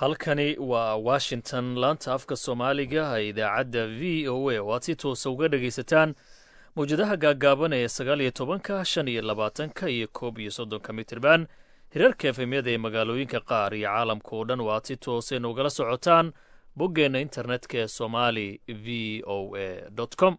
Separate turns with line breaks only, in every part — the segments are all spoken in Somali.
halkani waa washington laanta afka soomaaliga ee idaacadda v o a oo aad si toosa uga dhagaysataan mawjadaha gaaggaaban ee sagaal iyo tobanka shan iyo labaatanka iyo koob iyo soddonka mitirban hirarka efemyada ee magaalooyinka qaar iyo caalamka oo dhan oo aad si toosa inugala socotaan boggeenna internetka ee somali v o a com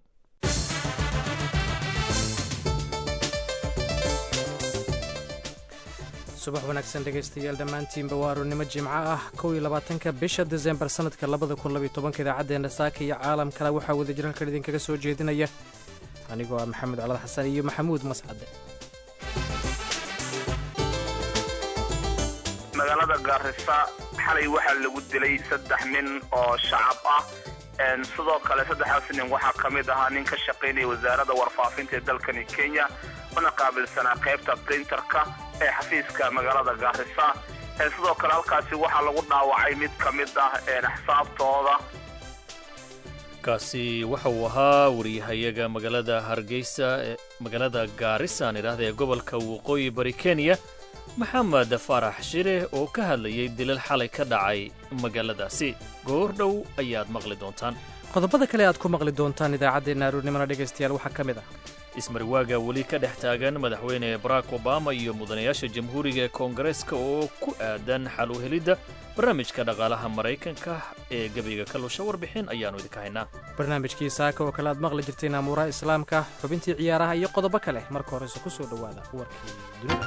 subax wanaagsan dhegaystayaal dhammaantiinba waa arournimo jimco ah kow iyo labaatanka bisha desembar sannadka labada kun labaiyo tobanka idaacaddeena saaka iyo caalamkana waxaa wadajir halkan idinkaga soo jeedinaya anigoo ah maxamed colad xasan iyo maxamuud mascade
magaalada gaarisa xalay waxaa lagu dilay saddex nin oo shacab ah sidoo kale saddexdaas nin waxaa ka mid ahaa nin ka shaqaynaya wasaaradda warfaafinta ee dalkani kenya una qaabilsanaa qaybta printerka ee xafiiska magaalada gaarisa sidoo kale halkaasi waxaa lagu dhaawacay mid ka mid ah axsaabtooda
kaasi waxa uu ahaa wariyahayaga magaalada hargeysa ee magaalada gaarisa aan idhaahda ee gobolka waqooyi bari kenya maxamed faarax shire oo ka hadlayay dilal xalay ka dhacay magaaladaasi goor dhow ayaad maqli doontaan
qodobada kale aad ku maqli doontaan idaacaddeenna arournimona dhegaystayaal waxaa ka mid ah
ismarwaaga weli ka dhex taagan madaxweyne barack obama iyo mudanayaasha jamhuuriga ee koongareeska oo ku aadan xal u helidda barnaamijka dhaqaalaha maraykanka ee gebiga ka lusha warbixin ayaannu idinka haynaa
barnaamijkii saaka oo kale aad maqli jirteen amuuraha islaamka xubintii ciyaaraha iyo qodobo kale marka horese ku soo dhowaada warkii dunida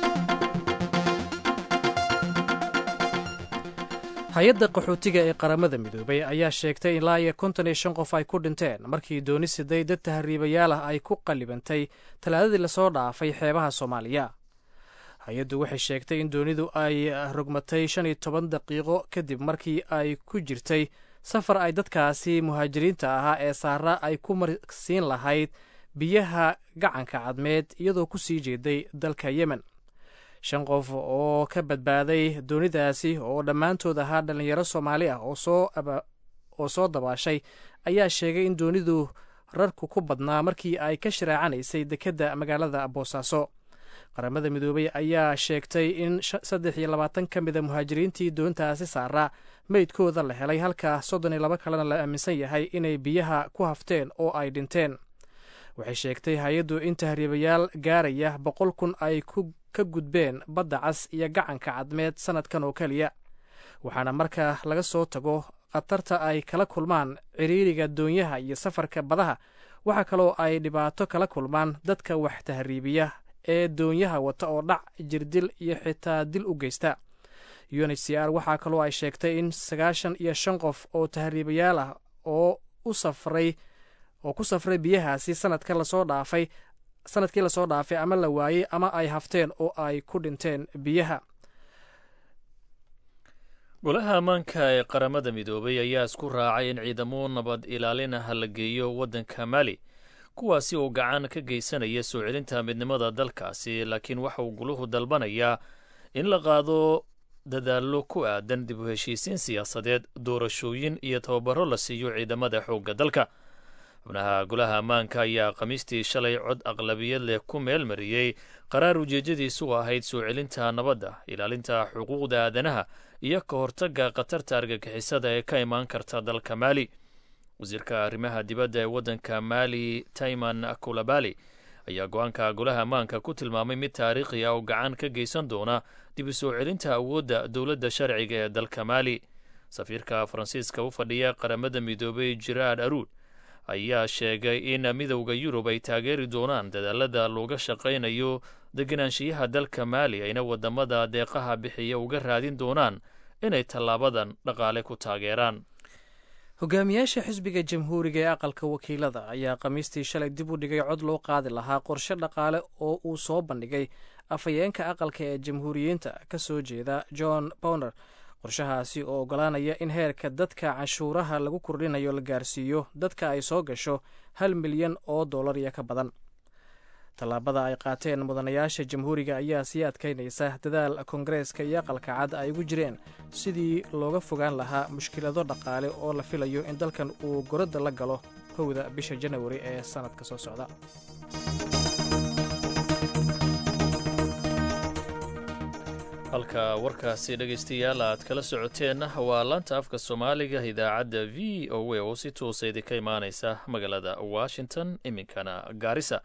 hay-adda qaxootiga ee qaramada midoobay ayaa sheegtay ilaa iyo konton iyo shan qof ay ku dhinteen markii dooni siday dad tahriibayaal ah ay ku qallibantay talaadadii lasoo dhaafay xeebaha soomaaliya hay-addu waxay sheegtay in doonidu ay rogmatay shan iyo toban daqiiqo kadib markii ay ku jirtay safar ay dadkaasi muhaajiriinta ahaa ee saara ay ku marsiin lahayd biyaha gacanka cadmeed iyadoo ku sii jeeday dalka yemen shan qof oo ka badbaaday doonidaasi oo dhammaantood ahaa dhallinyaro soomaali ah oo soo dabaashay ayaa sheegay in doonidu rarku ku badnaa markii ay ka sharaacanaysay dekedda magaalada boosaaso qaramada midoobey ayaa sheegtay in saddex iyo labaatan ka mida muhaajiriintii doontaasi saaraa meydkooda la helay halka soddon iyo laba kalena la aaminsan yahay inay biyaha ku hafteen oo ay dhinteen waxay sheegtay hay-addu in tahriibayaal gaaraya boqol kun ay ka gudbeen badda cas iyo gacanka cadmeed sannadkan oo keliya waxaana marka laga soo tago khatarta ay kala kulmaan ciriiriga doonyaha iyo safarka badaha waxaa kaloo ay dhibaato kala kulmaan dadka wax tahriibiya ee doonyaha wata oo dhac jirdil iyo xitaa dil u geysta unhcr waxaa kaloo ay sheegtay in sagaashan iyo shan qof oo tahriibayaal ah oo u safray oo ku safray biyahaasi sanadka lasoo dhaafay sanadkii lasoo dhaafay ama la waayey ama ay hafteen oo ay ku dhinteen biyaha
golaha ammaanka ee qaramada midoobay ayaa isku raacay in ciidamo nabad ilaalin ah la geeyo waddanka mali kuwaasi oo gacan ka geysanaya soo celinta midnimada dalkaasi laakiin waxa uu guluhu dalbanayaa in la qaado dadaallo ku aadan dib u heshiisiin siyaasadeed doorashooyin iyo tababaro la siiyo ciidamada xoogga dalka xubnaha golaha ammaanka ayaa khamiistii shalay cod aqlabiyad leh ku meel mariyey qaraar ujeeddadiisu ahayd soo celinta nabadda ilaalinta xuquuqda aadanaha iyo ka hortagga khatarta argagixisada ee ka imaan karta dalka maali wasiirka arrimaha dibadda ee waddanka maali tayman kulabali ayaa go-aanka golaha ammaanka ku tilmaamay mid taariikhi ah oo gacan ka geysan doona dib u soo celinta awoodda dowladda sharciga ee dalka maali safiirka faransiiska u fadhiya qaramada midoobay jiraad aruud ayaa sheegay in midowda yurub ay taageeri doonaan dadaalada looga shaqaynayo deganaanshiyaha dalka maali ayna wadamada deeqaha bixiya uga raadin doonaan inay tallaabadan dhaqaale ku taageeraan
hogaamiyaasha xisbiga jamhuuriga ee aqalka wakiilada ayaa khamiistii shalay dib u dhigay cod loo qaadi lahaa qorshe dhaqaale oo uu soo bandhigay afhayeenka aqalka ee jamhuuriyiinta ka soo jeeda john bowner qorshahaasi oo ogolaanaya in heerka dadka canshuuraha lagu kordhinayo la gaarsiiyo dadka ay soo gasho hal milyan oo dollar iyo ka badan tallaabada ay qaateen mudanayaasha jamhuuriga ayaa sii adkaynaysa dadaal koongareeska iyo aqalka cad ay ugu jireen sidii looga fogaan lahaa mushkilado dhaqaale oo la filayo in dalkan uu goradda la galo kowda bisha janawari ee sannadka soo socda
halka warkaasi dhegaystayaal aad kala socoteenna waa laanta afka soomaaliga idaacadda v o a oo si toosa idinka imaaneysa magaalada washington iminkana gaarisa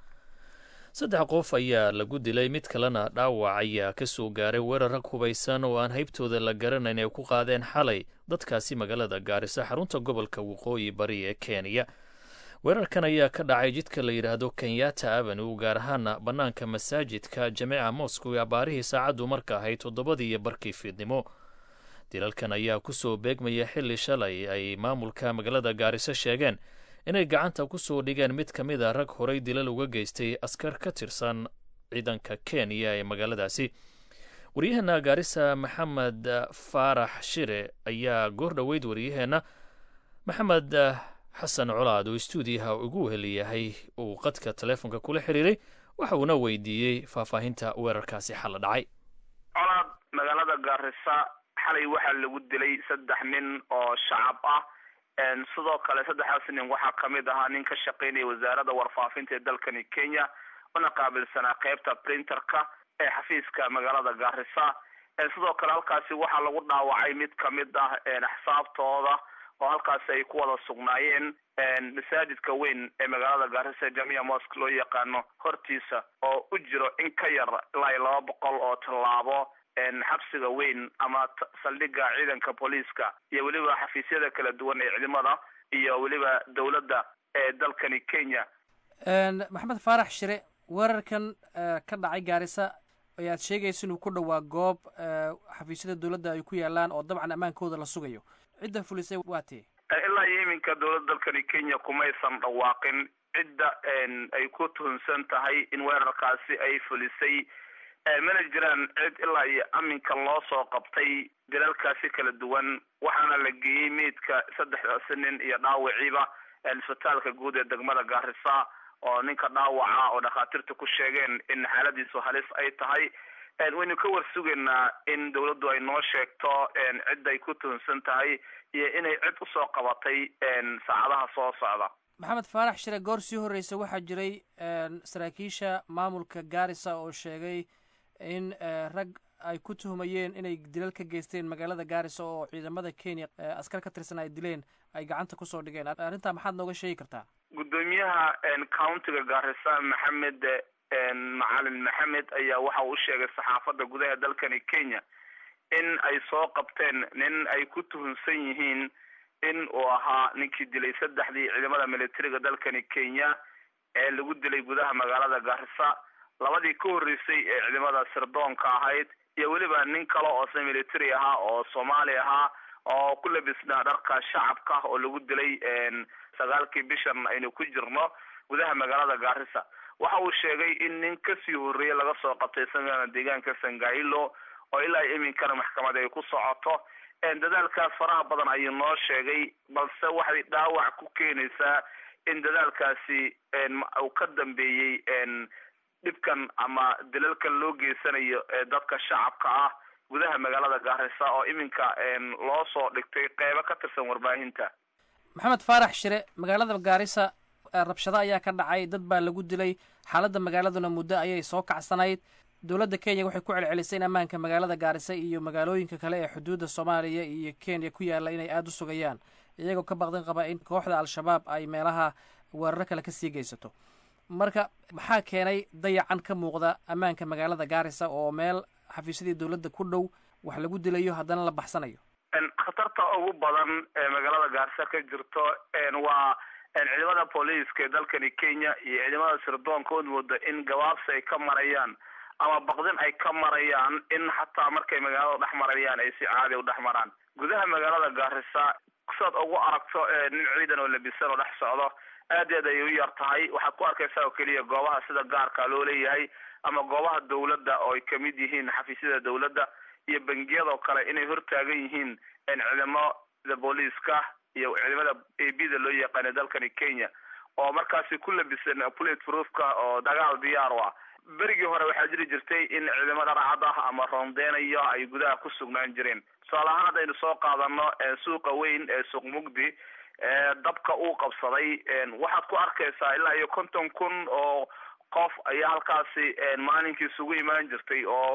saddex qof ayaa lagu dilay mid kalena dhaawac ayaa ka soo gaaray weerar rag hubaysan oo aan haybtooda la garanayn ay ku qaadeen xalay dadkaasi magaalada gaarisa xarunta gobolka waqooyi bari ee kenya weerarkan ayaa ka dhacay jidka la yidhaahdo kenyata avenue gaar ahaana bannaanka masaajidka jameeca moscow ee abaarihii saacaddu marka ahayd toddobadii iyo barkii fiidnimo dilalkan ayaa kusoo beegmaya xilli shalay ay maamulka magaalada gaariso sheegeen inay gacanta ku soo dhigeen mid ka mid a rag horay dilal uga geystay askar ka tirsan ciidanka kenya ee magaaladaasi waryaheenna gaarisa maxamed faarax shire ayaa goor dhoweyd waryaheenna maxamed xasan colaad oo stuudiyaha ugu weheliyahay uu qadka teleefonka kula xiriiray waxa uuna weydiiyey faahfaahinta weerarkaasi xalla dhacay
colaad magaalada gaarisa xalay waxaa lagu dilay saddex nin oo shacab ah sidoo kale saddexdaas nin waxaa kamid ahaa nin ka shaqaynaya wasaaradda warfaafinta ee dalkani kenya una qaabilsanaa qeybta printerka ee xafiiska magaalada gaarisa sidoo kale halkaasi waxaa lagu dhaawacay mid kamid ah axsaabtooda oo halkaasi ay ku wada sugnaayeen masaajidka weyn ee magaalada gaarisa jamia mosk loo yaqaano hortiisa oo u jiro in ka yar ilaa iyo laba boqol oo tallaabo xabsiga weyn ama saldhiga ciidanka booliiska iyo weliba xafiisyada kala duwan ee ciidamada iyo weliba dowladda ee dalkani kenya
maxamed faarax shire weerarkan ka dhacay gaarisa ayaad sheegaysa inuu ku dhowaa goob xafiisyada dowladda ay ku yaalaan oo dabcan ammaankooda la sugayo cidda fulisay waa tee
ilaa iyo iminka dowladda dalkani kenya kumaysan dhawaaqin cidda ay ku tuhunsan tahay in weerarkaasi ay fulisay mana jiraan cid ilaa iyo aminka loo soo qabtay dalalkaasi kala duwan waxaana la geeyey meydka saddexdaasi nin iyo dhaawiciiba isbitaalka guud ee degmada gaarisa oo ninka dhaawaca oo dhakhaatiirta ku sheegeen in xaaladiisu halis ay tahay waynu ka war sugaynaa in dawladdu ay noo sheegto cidda ay ku tuhunsan tahay iyo inay cid usoo qabatay saacadaha soo socda
maxamed faarax shire goor sii horreysa waxaa jiray saraakiisha maamulka gaarisa oo sheegay in rag ay ku tuhmayeen inay dilal ka geysteen magaalada gaarisa oo ciidamada kenya askar ka tirsan ay dileen ay gacanta kusoo dhigeen arrintaa maxaad nooga sheegi kartaa
guddoomiyaha countiga gaarisa maxamed macalin maxamed ayaa waxa uu sheegay saxaafadda gudaha dalkani kenya in ay soo qabteen nin ay ku tuhunsan yihiin in uu ahaa ninkii dilay saddexdii ciidamada militariga dalkani kenya ee lagu dilay gudaha magaalada gaarisa labadii ka horreysay ee ciidamada sirdoonka ahayd iyo weliba nin kale oo se military ahaa oo soomaali ahaa oo ku labisnaa dharka shacabka oo lagu dilay sagaalkii bishan aynu ku jirno gudaha magaalada gaarisa waxa uu sheegay in nin kasii horreeyey laga soo qabtay isagana deegaanka sangailo oo ilaa iminkana maxkamad ay ku socoto dadaalkaas faraha badan ayuu noo sheegay balse waxay dhaawac ku keenaysaa in dadaalkaasi uu ka dambeeyey dhibkan ama dilalkan loo geysanayo ee dadka shacabka ah gudaha magaalada gaarisa oo iminka loo soo dhigtay qeybo ka tirsan warbaahinta
maxamed faarax shire magaalada gaarisa rabshado ayaa ka dhacay dad baa lagu dilay xaaladda magaaladuna muddo ayay soo kacsanayd dowladda kenya waxay ku celcelisay in ammaanka magaalada gaarisa iyo magaalooyinka kale ee xuduudda soomaaliya iyo kenya ku yaalla inay aada u sugayaan iyagoo ka baqdin qaba in kooxda al-shabaab ay meelaha weeraro kale kasii geysato marka maxaa keenay dayacan ka muuqda ammaanka magaalada gaarisa oo meel xafiisyadii dowladda ku dhow wax lagu dilayo haddana la baxsanayo
khatarta ugu badan ee magaalada gaarisa ka jirto waa ciidamada booliiska ee dalkani kenya iyo ciidamada sirdoonka od mooda in gabaabsi ay ka marayaan ama baqdin ay ka marayaan in xataa markay magaalada dhex marayaan ay si caadi u dhex maraan gudaha magaalada gaarisa saad ugu aragto nin ciidan oo labisan oo dhex socdo aad aad ay u yar tahay waxaad ku arkaysaa oo keliya goobaha sida gaarka loo leeyahay ama goobaha dawladda oo ay kamid yihiin xafiisyada dawladda iyo bangiyadoo kale inay hortaagan yihiin ciidamada booliiska iyo ciidamada a b da loo yaqaana dalkani kenya oo markaasi ku labisan pulet proofka oo dagaal diyaar u ah berigii hore waxaa jiri jirtay in ciidamo dharcad ah ama roondeynayo ay gudaha ku sugnaan jireen tusaale ahaan haddaynu soo qaadano suuqa weyn ee suuq mugdi dabka uu qabsaday waxaad ku arkaysaa ilaa iyo konton kun oo qof ayaa halkaasi maalinkii isugu imaan jirtay oo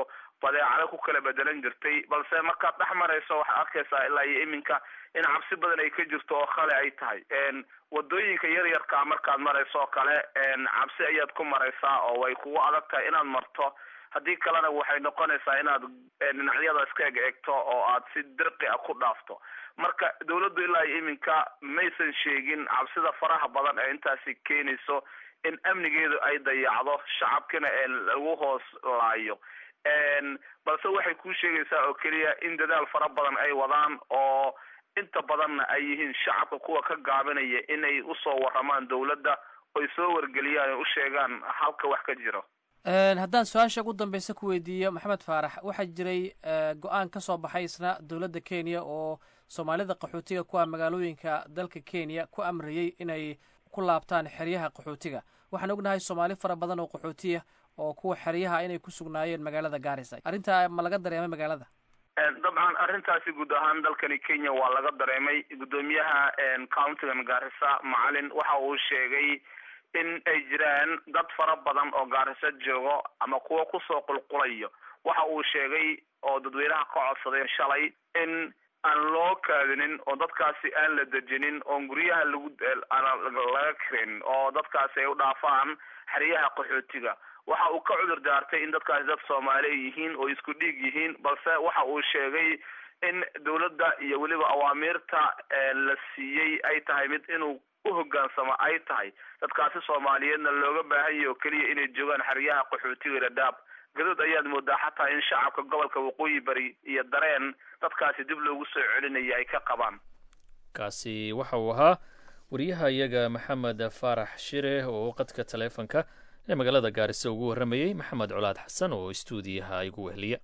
badeecado ku kala bedelan jirtay balse markaad dhex marayso waxaad arkaysaa ilaa iyo iminka in cabsi badan ay ka jirto oo khale ay tahay wadooyinka yaryarkaa markaad marayso oo kale cabsi ayaad ku maraysaa oo way kugu adag tahay inaad marto haddii kalena waxay noqonaysaa inaad dhinacyada iska eg egto oo aad si dirqi a ku dhaafto marka dawladdu ilaa iyo iminka maysan sheegin cabsida faraha badan ee intaasi keenayso in amnigeedu ay dayacdo shacabkina ee lagu hoos laayo balse waxay kuu sheegaysaa oo keliya in dadaal fara badan ay wadaan oo inta badanna ay yihiin shacabka kuwa ka gaabinaya inay usoo waramaan dawladda oy soo wargeliyaan o u sheegaan halka wax ka jiro
haddaan su-aasha ugu dambeysa ku weydiiyo maxamed faarax waxaa jiray go-aan ka soo baxay isna dowladda kenya oo soomaalida qaxootiga kuwa magaalooyinka dalka kenya ku amrayey inay ku laabtaan xeryaha qaxootiga waxaan ognahay soomaali fara badan oo qaxootiya oo kuwa xeryaha inay ku sugnaayeen magaalada gaarisa arrintaa ma laga dareemay magaalada
dabcan arrintaasi guud ahaan dalkani kenya waa laga dareemay guddoomiyaha countigan gaarisa macalin waxa uu sheegay in ay jiraan dad fara badan oo gaariso joogo ama kuwa kusoo qulqulayo waxa uu sheegay oo dadweynaha ka codsaday shalay in aan loo kaadinin oo dadkaasi aan la dejinin oon guryaha lagu laga karin oo dadkaasi ay u dhaafaan xeryaha qaxootiga waxa uu ka cudur daartay in dadkaasi dad soomaali yihiin oo isku dhiig yihiin balse waxa uu sheegay in dawladda iyo weliba awaamiirta la siiyey ay tahay mid inuu uhogaansamo ay tahay dadkaasi soomaaliyeedna looga baahan yahy oo keliya inay joogaan xeryaha qaxootiga dhadhaab gadood ayaad moodaa xataa in shacabka gobolka waqooyi bari iyo dareen dadkaasi dib loogu soo celinaya ay ka qabaan
kaasi waxa uu ahaa wariyaha iyaga maxamed faarax shire oo qadka taleefonka ee magaalada gaarisa ugu warramayey maxamed colaad xasan oo istuudiyaha igu wehliya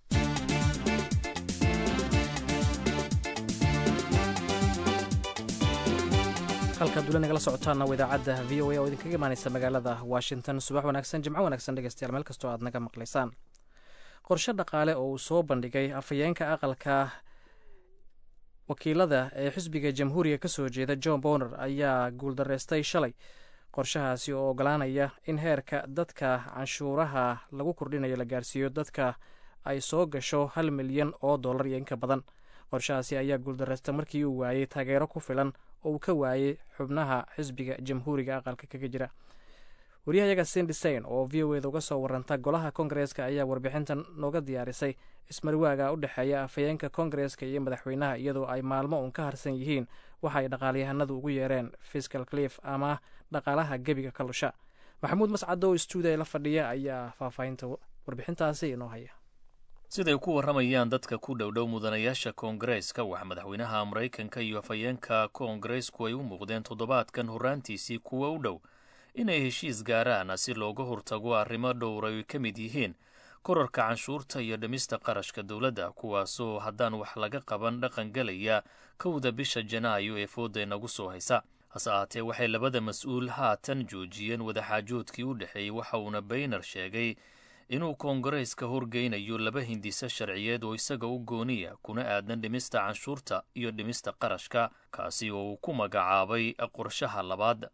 halkaad weli nagala socotaana waa idaacadda v o a oo idinkaga imaaneysa magaalada washington subax wanaagsan jimco wanaagsan dhegeystayaal meel kastoo aad naga maqlaysaan qorshe dhaqaale oo uu soo bandhigay afhayeenka aqalka wakiilada ee xisbiga jamhuuriga ka soo jeeda john boner ayaa guuldareystay shalay qorshahaasi oo ogolaanaya in heerka dadka canshuuraha lagu kordhinayo la gaarsiiyo dadka ay soo gasho hal milyan oo dollar iyo inka badan qorshahaasi ayaa guuldareystay markii uu waayey taageero ku filan oo uu ka waayey xubnaha xisbiga jamhuuriga aqalka kaga jira wariyahayaga sindisain oo v o eda uga soo waranta golaha kongareeska ayaa warbixintan nooga diyaarisay ismarwaaga u dhexeeya afhayeenka kongareeska iyo madaxweynaha iyadoo ay maalmo uun ka harsan yihiin waxa ay dhaqaalyahanadu ugu yeereen fiscal cliff ama dhaqaalaha gebiga ka lusha maxamuud mascado oo stuudiya la fadhiya ayaa faahfaahinta warbixintaasi inoo haya
siday ku warramayaan dadka ku dhowdhow mudanayaasha koongareeska waxaa madaxweynaha maraykanka iyo afhayeenka koongareesku ay u muuqdeen toddobaadkan horraantiisii kuwa u dhow inay heshiis gaaraan si looga hortago arrimo dhowr ay ka mid yihiin korarka canshuurta iyo dhimista qarashka dowladda kuwaasoo haddaan wax laga qaban dhaqan gelaya kowda bisha janaayo ee fooda inagu soo haysa hase ahaatee waxay labada mas-uul haatan joojiyeen wadaxaajoodkii u dhexeeyey waxa uuna bayner sheegay inuu koongareeska horgeynayo laba hindise sharciyeed oo isaga u gooniya kuna aadan dhimista canshuurta iyo dhimista qarashka kaasi oo uu ku magacaabay qorshaha labaad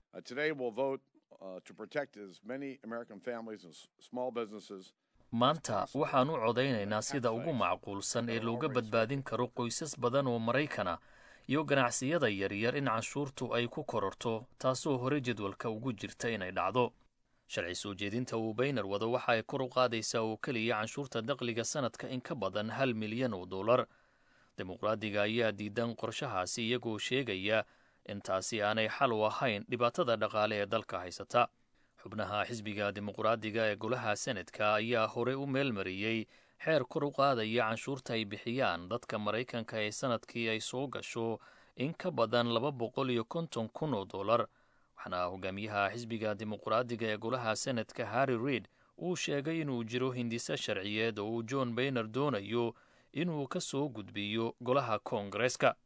maanta waxaan u codaynaynaa sida ugu macquulsan ee looga badbaadin karo qoysas badan oo maraykana iyo ganacsiyada yaryar in canshuurtu ay ku kororto taasoo hore jadwalka ugu jirta inay dhacdo sharci soo jeedinta uu bayner wado waxa ay kor u qaadaysaa oo keliya canshuurta daqliga sanadka in ka badan hal milyan oo dollar dimuqraadiga ayaa diidan qorshahaasi iyagoo sheegaya in taasi aanay xal u ahayn dhibaatada dhaqaale ee dalka haysata xubnaha xisbiga dimuqraadiga ee golaha senadka ayaa hore u meelmariyey xeer kor u qaadaya canshuurta ay bixiyaan dadka maraykanka ee sanadkii ay soo gasho in ka badan laba boqol iyo konton kun oo dollar waxaana hogaamiyaha xisbiga dimuqraadiga ee golaha senadka harry reid uu sheegay inuu jiro hindise sharciyeed oo uu john bayner doonayo inuu ka soo gudbiyo golaha koongareeska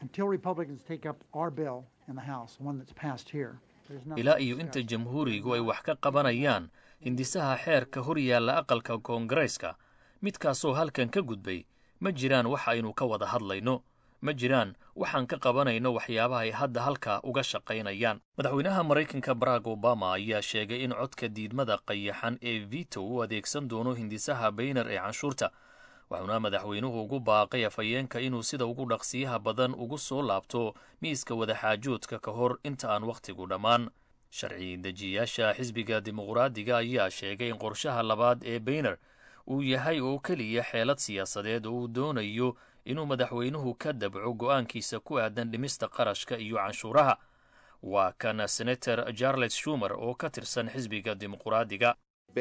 ilaa iyo inta jamhuurigu ay wax ka qabanayaan hindisaha xeerka hor yaalla aqalka koongareeska midkaasoo halkan ka gudbay ma jiraan wax aynu ka wada hadlayno ma jiraan waxaan ka qabanayno waxyaabaha ay hadda halkaa uga shaqaynayaan madaxweynaha maraykanka barack obama ayaa sheegay in codka diidmada qayaxan ee vito u adeegsan doono hindisaha bayner ee canshuurta wuxuuna madaxweynuhu ugu baaqay afhayeenka inuu sida ugu dhaqsiyaha badan ugu soo laabto miiska wadaxaajoodka ka hor inta aan wakhtigu dhammaan sharci dejiyayaasha xisbiga dimuqraadiga ayaa sheegay in qorshaha labaad ee bayner uu yahay oo keliya xeelad siyaasadeed oo uu doonayo inuu madaxweynuhu ka dabco go'aankiisa ku aadan dhimista qarashka iyo canshuuraha waa kan senator charles shumer oo ka tirsan xisbiga dimuqraadiga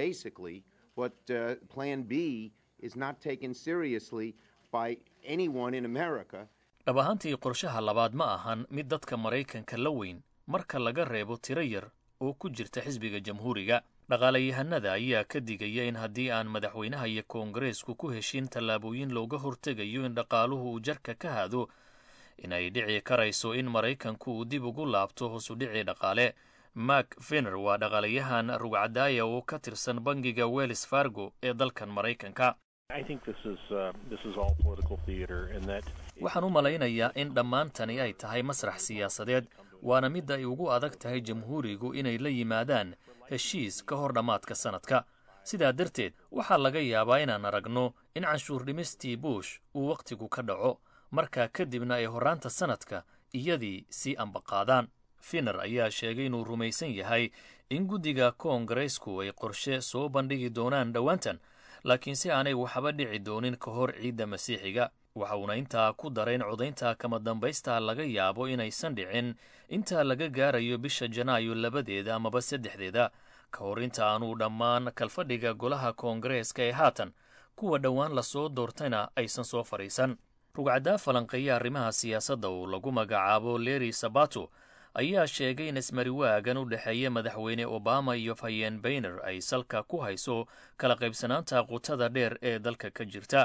dhab ahaantii qorshaha labaad ma ahan mid dadka maraykanka la weyn marka laga reebo tiro yar oo ku jirta xisbiga jamhuuriga dhaqaalayahanada ayaa ka digaya in haddii aan madaxweynaha iyo koongareesku ku heshin tallaabooyin looga hortegayo in dhaqaaluhu uu jarka ka haado inay dhici karayso in maraykanku uu dib ugu laabto hoosudhicii dhaqaale mak fener waa dhaqaalayahan rugcadaaya oo ka tirsan bangiga wells fargo ee dalkan maraykanka waxaan u malaynayaa in dhammaantani ay tahay masrax siyaasadeed waana midda ay ugu adag tahay jamhuurigu inay la yimaadaan heshiis ka hor dhammaadka sannadka sidaa darteed waxaa laga yaabaa inaan aragno in canshuur dhimistii buush uu wakhtigu ka dhaco markaa kadibna ay horraanta sannadka iyadii sii ambaqaadaan finer ayaa sheegay inuu rumaysan yahay in guddiga koongareysku ay qorshe soo bandhigi doonaan dhowaantan laakiin si aanay waxba dhici doonin ka hor ciidda masiixiga waxa uuna intaa ku daray in codaynta kama dambaysta laga yaabo inaysan dhicin intaa laga gaarayo bisha janaayo labadeeda amaba saddexdeeda ka hor inta aanuu dhammaan kalfadhiga golaha koongareeska ee haatan kuwa dhowaan lasoo doortayna aysan soo fadhiisan rugcaddaa falanqeeya arrimaha siyaasadda uu lagu magacaabo leri sabato ayaa sheegay in ismariwaagan u dhexeeya madaxweyne obama iyo fayeen bayner ay salka ku hayso kala qaybsanaanta qutada dheer ee dalka ka jirta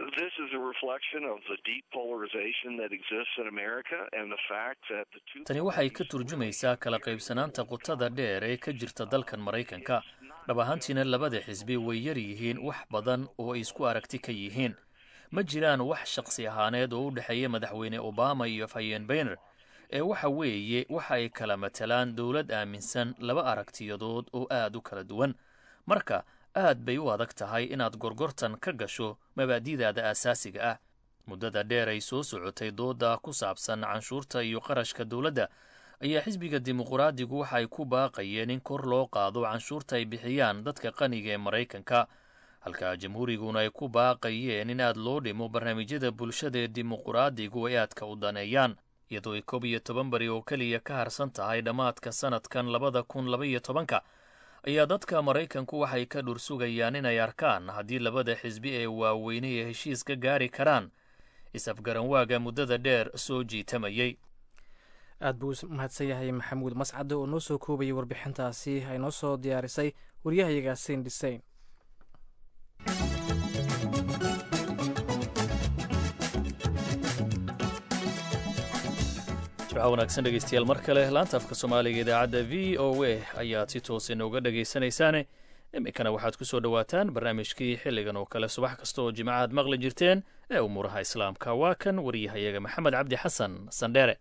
tani waxay ka turjumaysaa kala qaybsanaanta qutada dheer ee ka jirta dalkan maraykanka dhab ahaantiina labada xisbi way yar yihiin wax badan oo ay isku aragti ka yihiin ma jiraan wax shaqsi ahaaneed oo u dhexeeya madaxweyne obama iyo fayeen bayner ee waxa weeye waxa ay kala matalaan dowlad aaminsan laba aragtiyadood oo aad u kala duwan marka aad bay u adag tahay inaad gorgortan ka gasho mabaadi'daada aasaasiga ah muddada dheer ay soo socotay dooda ku saabsan canshuurta iyo qarashka dowladda ayaa xisbiga dimuqraadigu waxa ay ku baaqayeen in kor loo qaado canshuurta ay bixiyaan dadka qaniga ee maraykanka halka jamhuuriguna ay ku baaqayeen in aad loo dhimo barnaamijyada bulshada ee dimuqraadigu ay aadka u daneeyaan iyadoo ay koob iyo toban bari oo keliya ka harsan tahay dhammaadka sannadkan labada kun laba iyo tobanka ayaa dadka maraykanku waxay ka dhur sugayaan inay arkaan haddii labada xisbi ee waaweyne ee heshiis ka gaari karaan is-afgaranwaaga muddada dheer soo jiitamayey
aad buu mahadsan yahay maxamuud mascade oo noo soo koobayay warbixintaasi ay noo soo diyaarisay waryahayaga sein dhiseyn
jimca wanaagsan dhegeystayaal mar kale laanta afka soomaaliga idaacadda v o a ayaad si toos inooga dhegaysanaysaane iminkana waxaad ku soo dhowaataan barnaamijkii xilligan oo kale subax kasta oo jimcaad maqli jirteen ee umuuraha islaamka waa kan waryahayaga maxamed cabdi xasan sandheere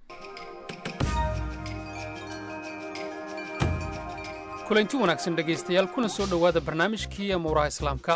kulanti wanaagsan dhegaystayaal kuna soo dhowaada barnaamijkii amuuraha islaamka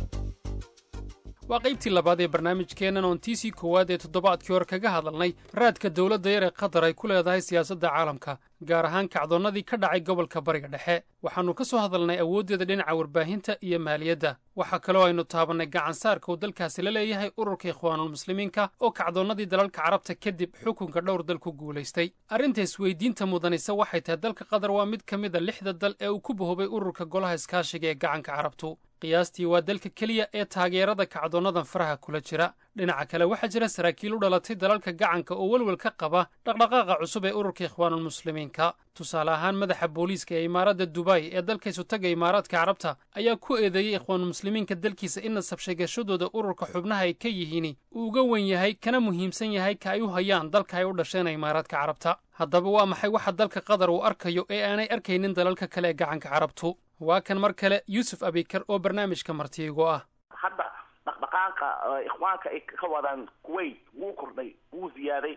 waa qaybtii labaad ee barnaamijkeennan oon tiisii koowaad ee toddobaadkii hore kaga hadalnay raadka dowladda yar ee qatar ay ku leedahay siyaasadda caalamka gaar ahaan kacdoonnadii ka dhacay gobolka bariga dhexe waxaannu ka soo hadalnay awooddeeda dhinaca warbaahinta iyo maaliyadda waxaa kaloo aynu taabannay gacansaarka uu dalkaasi la leeyahay ururka ikhwaanulmuslimiinka oo kacdoonnadii dalalka carabta kadib xukunka dhowr dal ku guulaystay arrinta isweydiinta mudanaysa waxay tahay dalka qatar waa mid ka mida lixda dal ee uu ku bahoobay ururka golaha iskaashiga ee gacanka carabtu qiyaastii waa dalka keliya ee taageerada kacdoonnadan faraha kula jira dhinaca kale waxaa jira saraakiil u dhalatay dalalka gacanka oo welwel ka qaba dhaqdhaqaaqa cusub ee ururka ikhwaanulmuslimiinka tusaale ahaan madaxa booliiska ee imaaradda dubay ee dalkaysu taga imaaraadka carabta ayaa ku eedeeyey ikhwaanulmuslimiinka dalkiisa in nasab sheegashadooda ururka xubnaha ay ka yihiin uu uga wen yahay kana muhiimsan yahay ka ay u hayaan dalka ay u dhasheen imaaraadka carabta haddaba waa maxay waxa dalka qatar uu arkayo ee aanay arkaynin dalalka kale ee gacanka carabtu waa kan mar kale yuusuf abikar oo barnaamijka martiigo ah
hadda dhaqdhaqaaqa dhaqdhaqaaqa ikhwaanka ay ka wadaan kuwait wuu kordhay wuu ziyaaday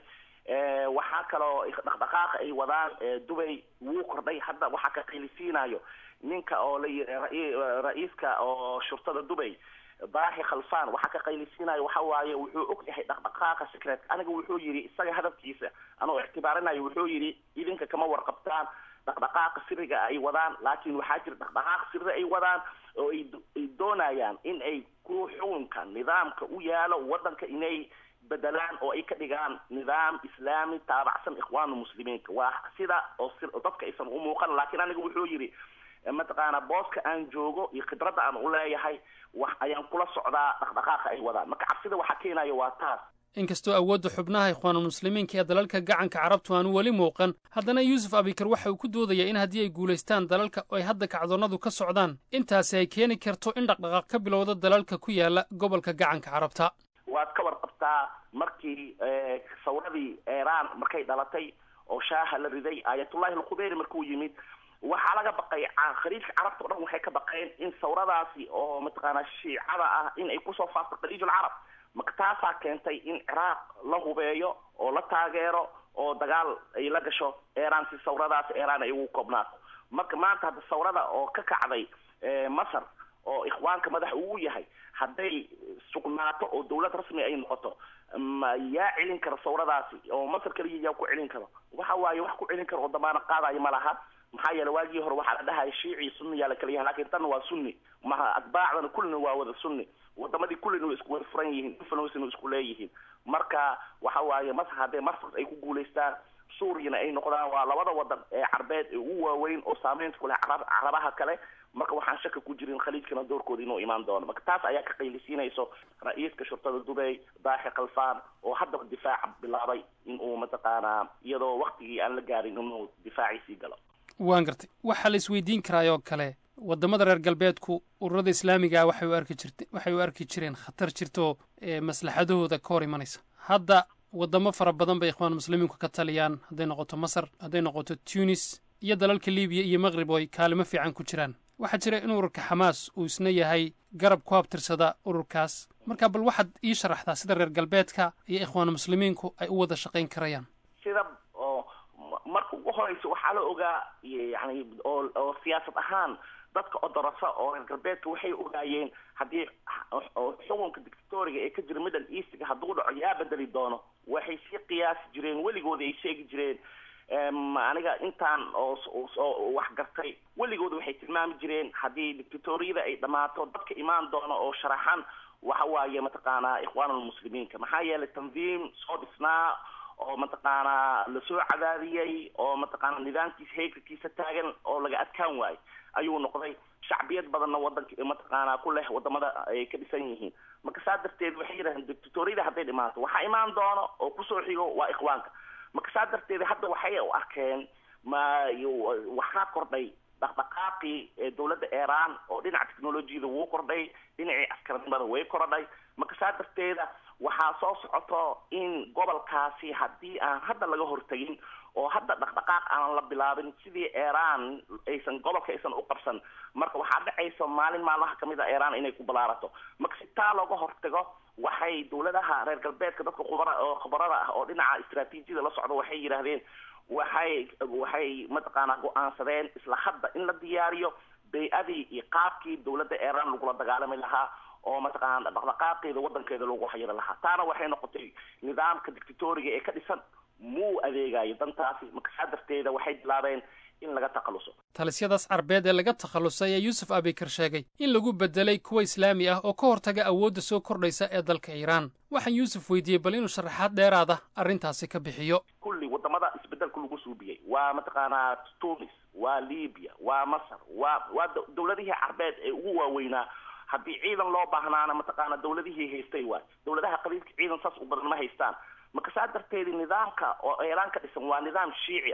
waxaa kaloo dhaqdhaqaaqa ay wadaan dubay wuu kordhay hadda waxaa ka qaylisiinayo ninka oo la ra-iiska oo shurtada dubay baaxi khalfan waxaa ka qaylisiinayo waxa waaye wuxuu og yahay dhaqdhaqaaqa secret aniga wuxuu yidhi isaga hadafkiisa anoo ictibaarinayo wuxuu yidhi idinka kama warqabtaan dhaqdhaqaaqa siriga ay wadaan laakiin waxaa jira dhaqdhaqaaq siri ay wadaan oo ay doonayaan in ay ku xukunka nidaamka u yaalo wadanka inay bedelaan oo ay ka dhigaan nidaam islaami taabacsan ikhwaanu muslimiinka waa sida oo dadka aysan u muuqan laakiin aniga wuxuu yidhi mataqaana booska aan joogo iyo khibradda aan u leeyahay wax ayaan kula socdaa dhaqdhaqaaqa ay wadaan marka cabsida waxaa keenaya waa taas
inkastoo awoodda xubnaha ikhwaanulmuslimiinka ee dalalka gacanka carabtu aanu weli muuqan haddana yuusuf abikar waxa uu ku doodayaa in haddii ay guulaystaan dalalka oo ay hadda kacdoonnadu ka socdaan intaasi ay keeni karto in dhaqdhaqaaq ka bilowda dalalka ku yaala gobolka gacanka carabta
waad ka warqabtaa markii sawradii iiraan markay dhalatay oo shaaha la riday aayatullahi alkhubeyri markuu yimid waxaa laga baqay khaliijka carabta o dhan waxay ka baqeen in sawradaasi oo mataqaanaa shiicada ah in ay kusoo faafto khaliij alcarab marka taasaa keentay in ciraaq la hubeeyo oo la taageero oo dagaal ay la gasho iiraan si sawradaas iiraan ay ugu koobnaato marka maanta hadda sawrada oo ka kacday masar oo ikhwaanka madax uu yahay hadday sugnaato oo dawlad rasmi ay noqoto ma yaa celin kara sawradaasi oo masar kaliya yaa ku celin karo waxa waaye wax ku celin karo oo damaano qaadayo ma laha maxaa yeele waagii hore waxaa la dhahaya shiici sunniyaa la kala yahay lakin tan waa sunni maha atbaacdana kullina waa wada sunni wadamadii kullina way isku wada furan yihiin influencena isku leeyihiin marka waxa waaye masar hadday masar ay ku guulaystaan suuriyana ay noqdaan waa labada wadan ee carbeed ee ugu waaweyn oo saameynta ku leh carabaha kale marka waxaan shaka ku jirin khaliijkana doorkooda inuu imaan doono marka taas ayaa ka qaylisiinayso ra-iiska shurtada dubay baaxi khalfaan oo haddaba difaaca bilaabay in uu mataqaanaa iyadoo waktigii aan la gaarin inuu difaaciisii galo
waan gartay waxaa la isweydiin karaayoo kale waddamada reer galbeedku ururada islaamiga ah waxay u arki jirt waxay u arki jireen khatar jirto maslaxadahooda ka hor imanaysa hadda waddamo fara badan bay ikhwaan muslimiinku ka taliyaan hadday noqoto masar hadday noqoto tunis iyo dalalka libiya iyo maqrib oo ay kaalimo fiican ku jiraan waxaa jira in ururka xamaas uu isna yahay garab ku habtirsada ururkaas marka bal waxaad ii sharaxdaa sida reer galbeedka iyo ikhwaan muslimiinku ay u wada shaqayn karayaan
sida oo marka ugu horeysa waxaa la ogaa yani oo oo siyaasad ahaan dadka odorasa oo reer galbeedka waxay ogaayeen haddii xukunka dictatoriga ee ka jira middle eastga hadduu dhaco yaa bedeli doono waxay sii qiyaasi jireen weligooda ay sheegi jireen aniga intaan oo wax gartay weligooda waxay tilmaami jireen haddii dictatoriyada ay dhammaato dadka imaan doono oo sharaxan waxa waaye mataqaanaa ikhwaanulmuslimiinka maxaa yeelay tandiim soo dhisnaa oo mataqaanaa lasoo cadaadiyey oo mataqaana nidaamkiisa heegarkiisa taagan oo laga adkaan waayo ayuu noqday shacbiyad badanna wadanka mataqaanaa ku leh wadamada ay ka dhisan yihiin marka saa darteed waxay yidhahdeen dictatoriyada hadday dhimaato waxaa imaan doono oo kusoo xigo waa ikhwaanka marka saa darteed hadda waxay u arkeen ma waxaa kordhay dhaqdhaqaaqii ee dawladda iiraan oo dhinaca technolojiyada wuu kordhay dhinacii askarnimada way kordhay marka saa darteeda waxaa soo socoto in gobolkaasi haddii aan hadda laga hortagin oo hadda dhaqdhaqaaq aan la bilaabin sidii iiraan aysan gobolka aysan u qabsan marka waxaa dhacaysa maalin maalmaha kamid a iiraan inay ku balaarato marka si taa looga hortago waxay dawladaha reer galbeedka dadka khubara oo khubarada ah oo dhinaca istraatiijiyada la socdo waxay yidhaahdeen waxay waxay mataqaanaa go-aansadeen isla hadda in la diyaariyo bay-adii iyo qaabkii dawladda iiraan lagula dagaalami lahaa oo mataqaana dhaqdhaqaaqeeda wadankeeda lagu xayiri lahaa taana waxay noqotay nidaamka dictatoriga ee ka dhisan muu adeegayo dantaasi marka saa darteeda waxay bilaabeen in laga takhaluso
talisyadaas carbeed ee laga takhallusay ayaa yuusuf abikar sheegay in lagu bedelay kuwa islaami ah oo ka hortaga awoodda soo kordhaysa ee dalka iiraan waxaan yuusuf weydiiyey bal inuu sharaxaad dheeraada arrintaasi ka bixiyo
kulli wadamada isbedelka lagu suubiyey waa mataqaanaa tunis waa libiya waa masar waa waa dawladihii carbeed ee ugu waaweynaa haddii ciidan loo baahnaana mataqaana dawladihii haystay waay dawladaha qabiilka ciidan saas u badan ma haystaan marka saa darteedi nidaamka oo iiraan ka dhisan waa nidaam shiici ah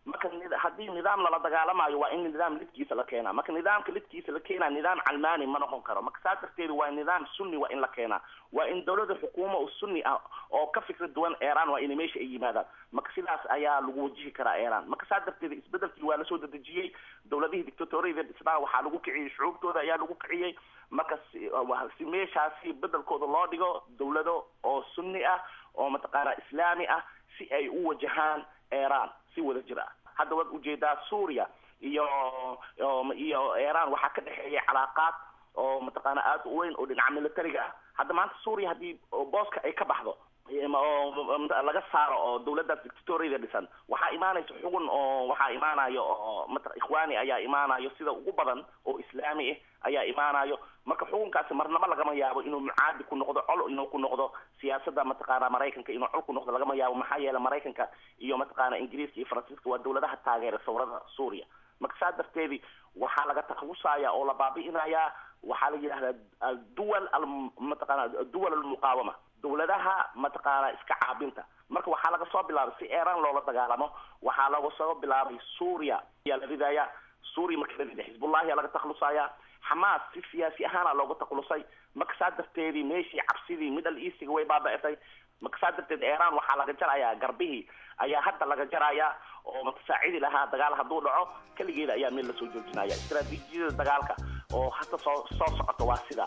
marka haddii nidaam lala dagaalamayo waa in nidaam lidkiisa la keenaa marka nidaamka lidkiisa la keenaa nidaam calmaani ma noqon karo marka saas darteed waa nidaam sunni waa in la keenaa waa in dawladda xukuuma oo sunni ah oo ka fikra duwan iran waa inay meesha ay yimaadaan marka sidaas ayaa lagu wajihi karaa iran marka saas darteed isbedelkii waa lasoo dedejiyey dawladihii dictatoriyada dhisnaa waxaa lagu kiciyey shucuubtooda ayaa lagu kiciyey marka si meeshaasi bedelkooda loo dhigo dawlado oo sunni ah oo mataqaana islaami ah si ay u wajahaan iran si wada jir ah hadda waad ujeedaa suuriya iyo iyo iran waxaa ka dhexeeya calaaqaad oo mataqaana aada u weyn oo dhinaca militariga ah hadda maanta suuriya haddii booska ay ka baxdo oo laga saaro oo dawladdaas dictatoriyada dhisan waxaa imaanaysa xugun oo waxaa imaanayo oo mat ikhwaani ayaa imaanayo sida ugu badan oo islaami ah ayaa imaanayo marka xukunkaasi marnaba lagama yaabo inuu mucaadi ku noqdo col inuu ku noqdo siyaasadda mataqaana maraykanka inuu col ku noqdo lagama yaabo maxaa yeele maraykanka iyo mataqaana ingiriiska iyo faransiiska waa dawladaha taageera sawrada suuriya marka saa darteedi waxaa laga taklusaya oo la baabi'inayaa waxaa la yidhahdaa aduwal mataqaana duwal almuqaawama dawladaha mataqaana iska caabinta marka waxaa laga soo bilaabay si iran loola dagaalamo waxaa laga soo bilaabay suuriya ayaa la ridaya suuriya marka la riday xisbullahi aa laga taklusaya xamaas si siyaasi ahaana looga taklusay marka saa darteedii meeshii cabsidii middle eastiga way baaba-itay marka saa darteed iran waxaa laga jarayaa garbihii ayaa hadda laga jarayaa oo matasaacidi lahaa dagaal hadduu dhaco keligeeda ayaa meel lasoo joojinaya istraatiijiyada dagaalka oo hadda soo soo socota waa sidaa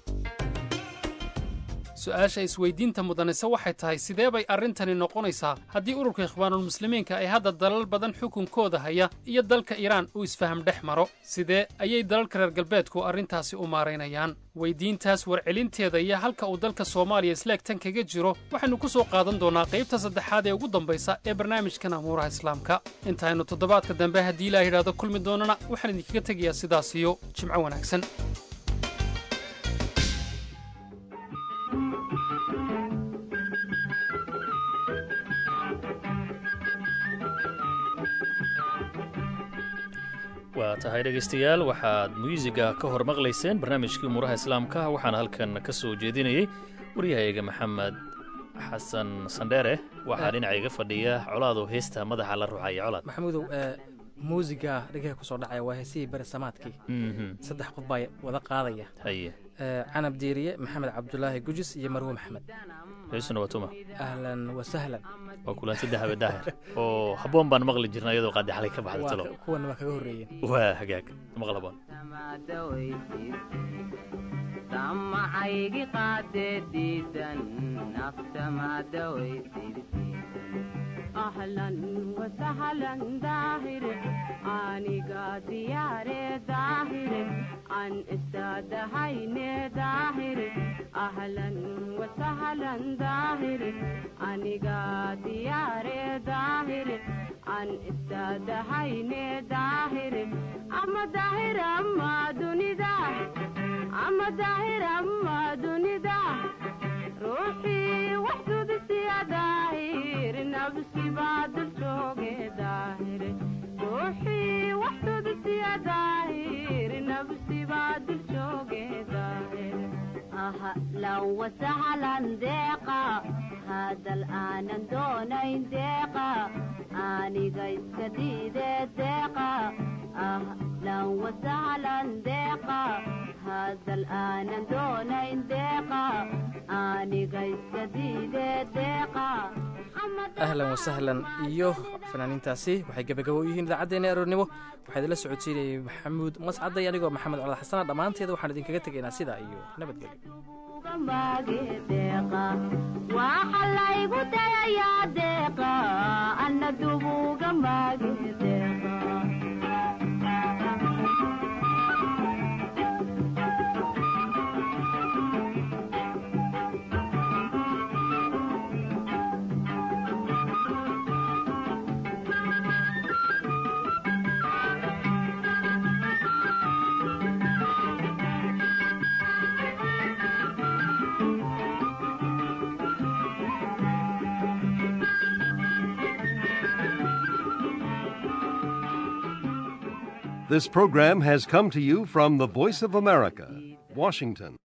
su-aasha isweydiinta mudanise waxay tahay sidee bay arrintani noqonaysaa haddii ururka ikhwaanulmuslimiinka ay hadda dalal badan xukunkooda haya iyo dalka iiraan uu isfaham dhex maro sidee ayay dalalka reer galbeedku arrintaasi u maaraynayaan weydiintaas warcelinteeda iyo halka uu dalka soomaaliya isleegtan kaga jiro waxaynu ku soo qaadan doonnaa qaybta saddexaad ee ugu dambaysa ee barnaamijkan amuuraha islaamka intaaynu toddobaadka dambe haddii ilaa yidhaahdo kulmi doonana waxaan idinkaga tegayaa sidaas iyo jimco wanaagsan
waa tahay dhegaystayaal waxaad muusiga ka hor maqlayseen barnaamijkii umuuraha islaamka waxaana halkan ka soo jeedinayey waryahayga maxamed xasan sandheere waxaa dhinacayga fadhiya colaadoo heesta madaxa la ruxaya colaad
maxamuudow muusiga dhegah kusoo dhacaya waa heesihii beresamaadkii saddex qof baa wada qaadaya
haye
canab diiriye maxamed cabdulaahi gujis iyo marwe maxamed
heesuna waa tuma
ahlan wasahlan
waa kulan saddex habe daahir oo habboon baan maqli jirna iyadoo qaadi xalay ka baxda talo
kuwana waa kaga horreeyeen
waa hagaag maqal habboon
samacaygi qaadediisan naftamadawaysid ahlan wasahlan daahir aniga diyaare daahir an istaadahayne daahir ahlan wasahlan daahir aniga diyaare daahir an istaadahayne daahir ama daahir ama dunida ama daahir ama dunida ruuxii wax dudisiya daahir nafsi baa dul jooge daahir ruuxii wax dudisiya daahir nafsi baa dul jooge daahir ahlan wasahlan deeqa hadal aanan doonayn deeqa aniga iska diide deeqa ahlan wasahlan deeqa hadal aanan doonayn deeqa aniga iska diide deeqa
ahlan wasahlan iyo fanaaniintaasi waxay gebagabo u yihiin idaacaddeenna aroornimo waxaa idinla socodsiinayay maxamuud mascaday anigoo maxamed colaad xasana dhammaanteeda waxaan idinkaga tegaynaa sidaa iyo
waxa laygu dayayaa deeqa ana dubuga maage deeqa
This program has come to you from the Voice of America, Washington.